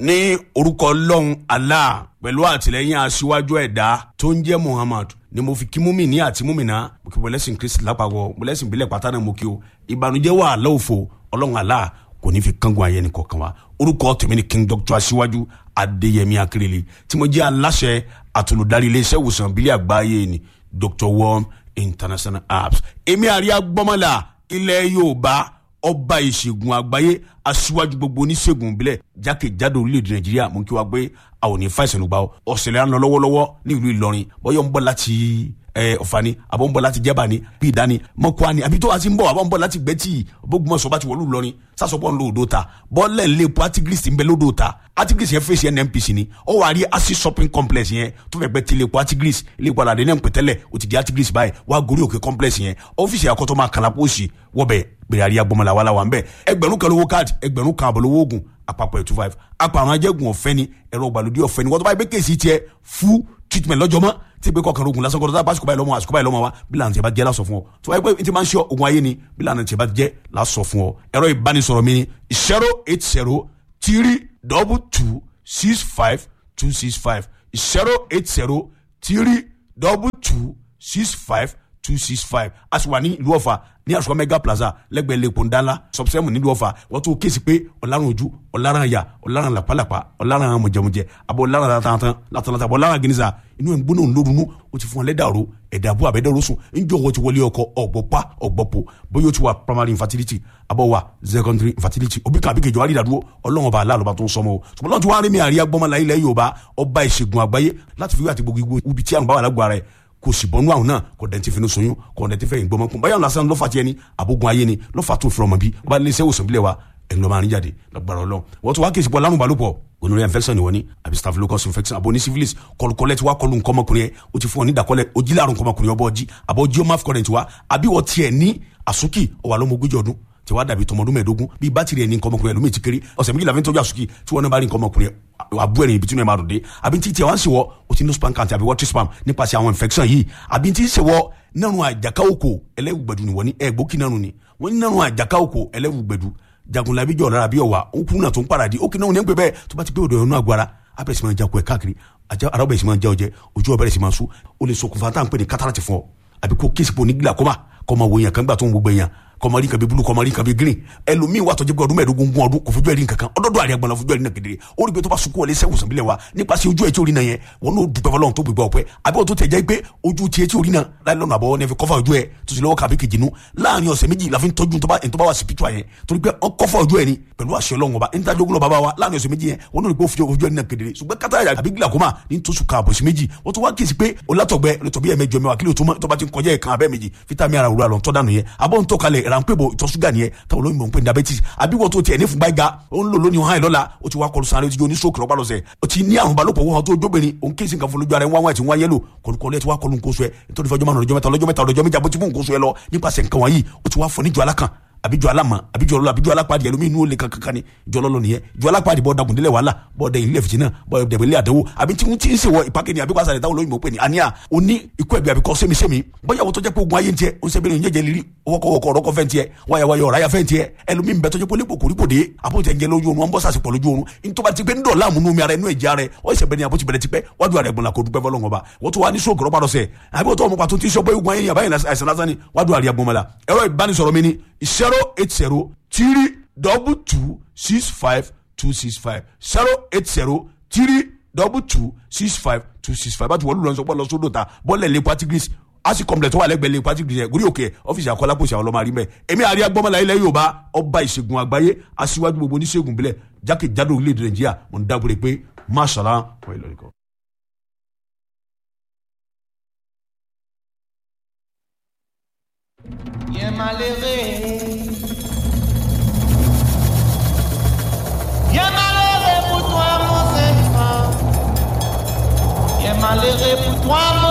ní orúkọ ọlọ́run allah pẹ̀lú àtìlẹ́yìn aṣíwájú ẹ̀dá tó ń jẹ́ muhammad ni mo fi kí múmi ní àti múmi náà mo kí mọ̀lẹ́sìn kristi lápapọ̀ mọ̀lẹ́sìn ìbílẹ̀ pátá náà mo kí o ìbànújẹ́ wà lọ́wọ́fọ̀ ọlọ́run allah kò ní fi kángun ayé nìkan kan wa orúkọ tèmi ni king doctor aṣíwájú adéyẹmí akérèlé tí mo jẹ́ aláṣẹ àtolùdarí iléeṣẹ́ ìwòsàn ìbílẹ̀ àgbáyé ni dr worm international apps èmi àríyá gbọ́mọ́là ilẹ̀ yorùbá ọba ìṣègùn àgbáyé aṣíwájú gbogbo oníṣègùn ìbílẹ̀ jákèjádò orílẹ̀-èdè nàìjíríà mú kí wá pé a ò ní fàìsàn ló gbà ọ́ ọ̀sẹ̀lẹ̀ à ń lọ lọ́wọ́lọ́wọ́ ní ìlú ìlọrin bọ́yọ̀ ń bọ̀ láti ọ̀fà ni àbọ̀ ń bọ̀ láti jẹ́bà ni bí ìdá ni mọ́kúá ni àbí tó wá ti ń bọ̀ àbọ̀ ń bọ̀ láti gbẹ́tì bógunmọ̀sọ̀ bá ti wọ̀lú ìlọrin sásọpọ̀ ń lo odò ta bọ́ọ̀lẹ̀ ń lé epo artigris ń bẹ lódò ta artigris yẹn fèsì nnpc ni ó wà á rí acid shopping complex yẹn tó fẹ́ gbẹ́ ti ilé epo artigris ilé epo aládé náà ń pẹ̀tẹ́lẹ̀ ó ti di artigris báyìí wà á gorí òkè complex yẹn ọ́fíìsì àkọ́tọ́ máa kàlà pósì wọ́bẹ̀ bẹ̀rẹ̀ àríyá gbọmọlá wàhálà wà ń bẹ̀ ẹgbẹ̀rún kan lówó káàdì ẹgbẹ̀rún kan àbọ̀ lówó oògùn àpapọ̀ ẹ̀ two five apàrùn ajẹ́gun ọ̀fẹ́ ni ẹ̀rọ ìgbàlódé ọ̀fẹ́ ni wọ́n tó bá yẹ pé kéèsì tiẹ̀ fún treatment lọ́jọ́ mọ́ tí pé kọkànlá ogun lásán kọ́ńtà bá àsìkò báyìí lọ́mọ àsìkò báyìí lọ́mọ wa bí lànà tí a bá jẹ́ lásọ fún ọ tó wáyé pé tí máa ń ṣe ogun ayé ni bí lànà tí a bá jẹ́ lásọ fún ọ ẹ̀rọ ìbánisọ̀rọ̀ mi ni zero eight zero three double two six five two six five zero eight zero three double two six five two six five a sì wà ní ìlú ọ̀fà ní àṣùkọ́ mega plaza lẹ́gbẹ̀ẹ́ lẹ́kọ̀ọ́ ńdánlá sọ̀bùsẹ́mù nílùú ọ̀fà wọ́n tún kéésì pé ọ̀làrán ojú ọ̀làrán àyà ọ̀làrán làpálàpá ọ̀làrán mọ̀jẹ̀mọ̀jẹ̀ àbọ̀ ọ̀làrán látàntàn látàntàn àbọ̀ ọ̀làrán gínísà inú ẹ̀ ń gbóná ńlórunú ó ti fún ọ lẹ́dàrú ẹ̀dàbú àbẹ́dẹ́rú sùn ńjọ́ wọ́n ti wọlé ọkọ ọ̀gbọ́pá ọ̀gbọ́pọ̀ bóyá ó ti wà primary infertility àbọ̀ wà secondary infertility òbí kan àbíkejì wà rí ìdádúró ọlọ́run ọba aláàlọ́ba tó ń sọmọ o ṣùgbọ́n lọ́n ti wá rí mi àríyá gbọ́mọlá ilẹ̀ yorùbá ọba ìṣègùn àgbáyé láti fi wí àti gbogbo ibi tí àrùn bá wà lágbo ara ẹ̀ kò sì bọ́nú àwọn náà kò dẹ̀ ti fi ní soyún kò dẹ̀ ti fẹ́ ìgbọ́mọ kún báyọ̀ lásán lọ́fà tiẹ̀ ni àbógun ayé ni lọ́fà tó fi ọmọ bí wọ́n bá lé iṣẹ́ òsàn bílẹ̀ wa ẹ̀yin ló máa ń jáde lọ́gbàrọ̀ lọ. wọ́n tún wá kí ìsìnkú alárùn balùpọ̀ gonorrhea infection ni wọ́n ní àbí staphylococcus infection àbò ní syphilis kọlùkọlẹ̀ tí wàá kọlù nkọ́mọkùnrin yẹn o ti fún ọ ní ìdàkọlẹ̀ o jí láàrùn nkọ́mọkùnrin ọbọ̀ ọjí àbọ̀ jí ọmọ afcurrent wa àbí wọ́n tiẹ̀ ní àsúkì ọ̀wà lọ́mọ ogójì ọdún tí wàá dàbí tọmọdún mẹ́ẹ̀ẹ́dógún bí bátìrì ẹni nkọ́mọkùnrin ẹlòmíì ti kéré ọ̀sẹ̀ méjìlá fi ń tọ́jú àsúkì tí wọ́n náà bá rí nkọ́mọkùnrin àbú ẹ̀rìn ibi tí wọ́n máa dùn dé àbí tí tiẹ̀ wá ń ṣe wọ́ o ti ní spam count àbí water spam nípasẹ̀ àwọn infection yìí àbí tí ń ṣe wọ́ nínú àjàká òkò ẹlẹ́wùgbẹ̀dù ni wọ́n ní ẹ̀gbókì nánu ni wọ́n ní nínú àjàká òkò ẹlẹ́wùgbẹ̀dù jagunlabi jọ̀ lára bí ọ̀wà òkú náà tó ń paradì ó kì náà ní ń pè bẹ́ẹ̀ tó bá ti pé òdò ẹ̀rọ àgbára abẹ́rẹ́ sì máa jakun ẹ̀ káàkiri ara ọbẹ̀ sì máa jẹ́ ọjẹ́ ojú ọbẹ̀ sì máa sú ó lè ṣokùnfà tá à ń pè ní kátàràtì fún ọ àbí kó kéèsì pò ní glaucoma kọ́ máa wo èèyàn kan gbà tó ń gbogbo èèyàn kọmọrí nǹkan bíi bulu kọmọrí nǹkan bíi green ẹlòmíín wà tọjú pé ọdún mẹ́ẹ̀ẹ́dógún gún ọdún kò fojú ẹrí nǹkan kan ọdọọdọ àríyá gbọnà fojú ẹrí náà kedere ó rí pé tó bá sunkún wọlé sẹwùsàn bílẹ̀ wa nípasẹ̀ ojú ẹ̀ tí orí náà yẹn wọn n'o dùgbẹ́ fọlọ́run tó gbégbá ọpẹ́ àbí wọn tó tẹ̀ jẹ́ pé ojú tiẹ̀ tí orí náà láì lọ́nà àbọ̀wọ́ ní ẹ fi kọ́fà ojú ẹ̀ tó sì lọ́wọ́ kàbí kejì nu láàrin ọ̀sẹ̀ méjì la fi ń tọ́jú tó bá wà sí pítúà yẹn torí pé ọ kọ́fà ojú ẹ̀ ni pẹ̀lú àṣẹ ọlọ́run ọba níta jogun lọ bàbá wa láàrin ọ̀sẹ̀ méjì yẹn wọn n'o rí pé ó fi ojú ẹ̀ náà kedere ṣùgbọ́n kátà àbí glaucoma ní tó sùn kààbọ̀ sí méjì wọ́n tún wá kíyèsí pé olátọ̀gbẹ́ olùtọ̀bí ẹ̀ mẹ́jọ mẹ́wàá kílò tó bá ti ń kọjá ẹ̀ kan abẹ́ méjì fítámì ara òwúrọ̀ àlọ́ tọ́ dànù yẹn abọ́ ń tọ́kalẹ̀ ránpẹ́bọ̀ ìtọ̀ ṣúgà nìyẹn táwọn olóyìnbó ń pè ní diabetes àbí wọ́n tó tiẹ̀ ní fúnpá ga ó ń lò lónìí hàn lọ́la ó ti wá kọlu sáré ó ti jó ní stroke lọ́pàá lọ́sẹ̀ ó ti ní àrùn balùpọ̀ wọ́n tó jóbìnrin òun kéésì nǹkan fún lójú ara ẹ̀ wọ́n wá ti wá yẹ́lò kọlùkọlù ẹ̀ ti wá kọlu nǹkan oṣù ẹ̀ nítorí fọjọ́ márùn ọjọ́ mẹ́ta ọlọ́jọ́ mẹ́ta ọlọ́jọ́ méjì àbótí fún nǹkan oṣù ẹ̀ lọ nípasẹ̀ nǹkan wọ̀nyí ó ti wá fọ níjọ alákan àbíjọ alámọ àbíjọ ọlọ àbíjọ alápàdé ẹlòmíì inú olè kankan ni jọ lọlọ nìyẹn jọ alápàdé bọ dagun délẹ wàhálà bọ dẹ ilé fìtínà bọ dẹbẹ ilé àdánwò àbí tí wọn ti ń sèwọ ìpàkẹ́ ni àbí wàá sàlẹ̀ táwọn olóyìnbó pè ní àníyà òní ikú ẹ̀bí àbíkọ́ sẹ́mi-sẹ́mi bóyá wọ́n tó jẹ́ pé ogun ayé ń tiẹ̀ ó ń sẹ́bẹ̀rẹ̀ ń jẹ́jẹ́ lírí ọwọ́kọ̀wọ́kọ̀ ọ̀rọ̀kọ̀ fẹ́ ń tiẹ̀ wáyàwáyà ọ̀ráyà fẹ́ ń tiẹ̀ ẹlòmíì ń bẹ tó jẹ́ pé olè kòkòrí kò dé àbótẹ́ ń jẹ lójú oorun wọn bọ́ sàṣepọ̀ lójú oorun nítorí ti pé ń dọ̀ láàmú nú mi ara inú ẹ̀jẹ̀ ara ẹ̀ ọ̀ ìṣẹ̀bẹ̀ ni àbótí bẹ̀rẹ̀ ti pẹ́ wájú ara ẹ̀gbọ̀n la kò dúpẹ́ fọlọ́ngọ̀ bá wọ́n tó wá ní sóògùn rọ́bà lọ́sẹ̀ àbí wọ́n tó ọmọ pàtó tí ń sọ pé ogun ayé yàbá yẹn àìsàn lásán ni wájú ara ẹ̀gbọ̀n mọ́la ẹ̀rọ ìbánisọ̀rọ̀ mi ni zero eight zero three double two six five two six five zero eight zero three double two six five two six five báti wọ́n lù lọ́n sọ pé lọ sódò ta bọ́ọ̀lù ẹ̀ lé patigris asi complex wà lẹ́gbẹ̀ẹ́ lé patigris yẹn gúrí òkè ọ́fíìsì àkọlápòsì àwọn ọlọ́mọ àrímẹ̀ èmi àríyá gbọ́mọlá ilẹ̀ yorùbá ọba ìṣègùn àgbáyé aṣíwájú gbogbo oníṣègùn bílẹ̀ jákèjádò orílẹ̀-èdè nàìjíríà mo ń dábòrè pé máṣàlá wọ́n ìlọrin kan. Yé malheureux. Yé malheureux pour toi, mon enfant. Yé malheureux pour toi, mon